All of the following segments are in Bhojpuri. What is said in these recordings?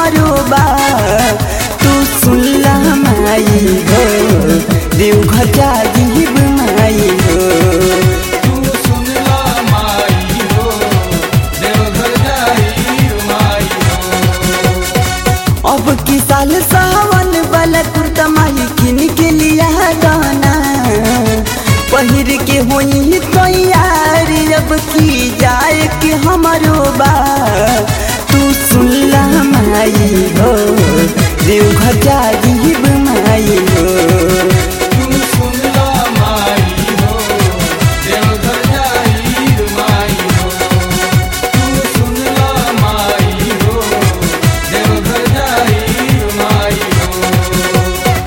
हमारो बा तू सुनला माई हो देवघर जाइब माई हो तू सुनला माई हो देवघर जाई माई हो अब की साल सावन वाला कुर्ता माई किन के लिया गाना पहिर के होई तैयार अब की जाए के हमारो बा तू सुनला माई हो देवघर जाइब माई हो तू सुनला माई हो देवघर जाई माई हो तू सुनला माई हो देवघर जाई माई हो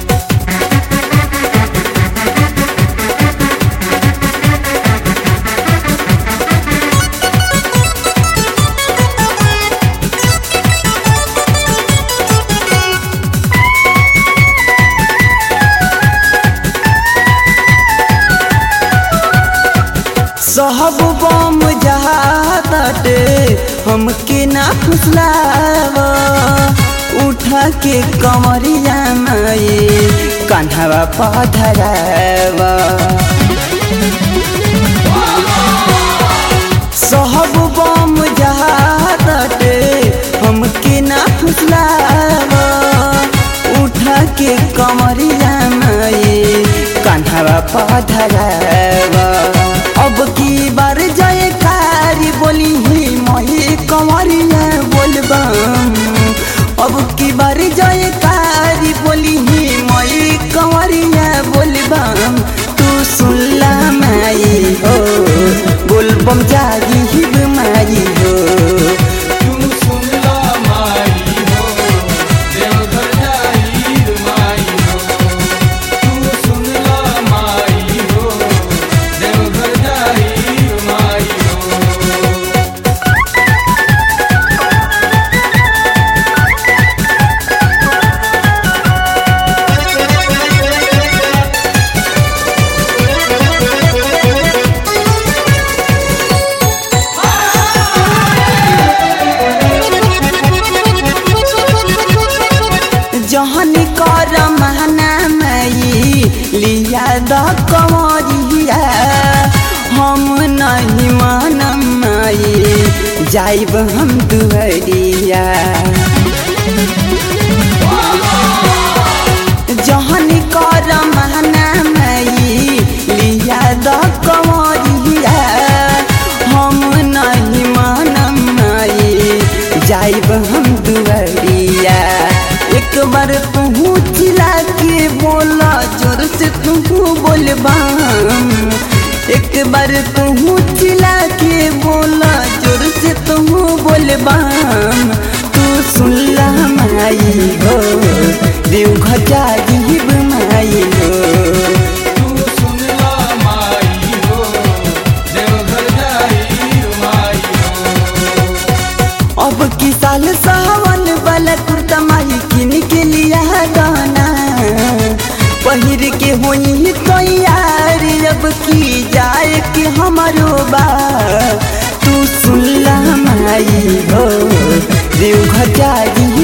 सहब बम जाते हमके ना फुसलाव उठा के कमरिया माई कान्हवा पधराव सहब बम जाते हमके ना फुसलाव उठा के कमरिया माई कान्हवा पधराव अब की बार जाए कारी बोली ही मही कमरिया बोलबम अब की बार जाए कारी बोली ही मई कमरिया बोलबम तू सुनला माई हो बोलबम जागी हिब माई हो तू सुनला माई हो देवघर जाई माई हो तू सुनला माई हो देवघर जाई माई हो जहन कर महना मई लिया द कमरिया हम नहीं मानम मई जाइब हम दुहरिया जहन कर महना मई लिया द कमरिया हम नहीं मानम मई जाइब हम दुहरिया एक बार तू चिल्ला के बोला जोर से तू बोलबाम एक बार तू चिल्ला के बोला जोर से तू बोलबाम तू सुनला माई हो देवघर जाइब माई हो तू सुनला माई हो देवघर जाई माई हो अब की साल सावन वाला कुर्ता माई किन के लिया गाना पहिर के होई तैयार अब की जाए के हमारो बा तू सुनला माई हो देवघर जाई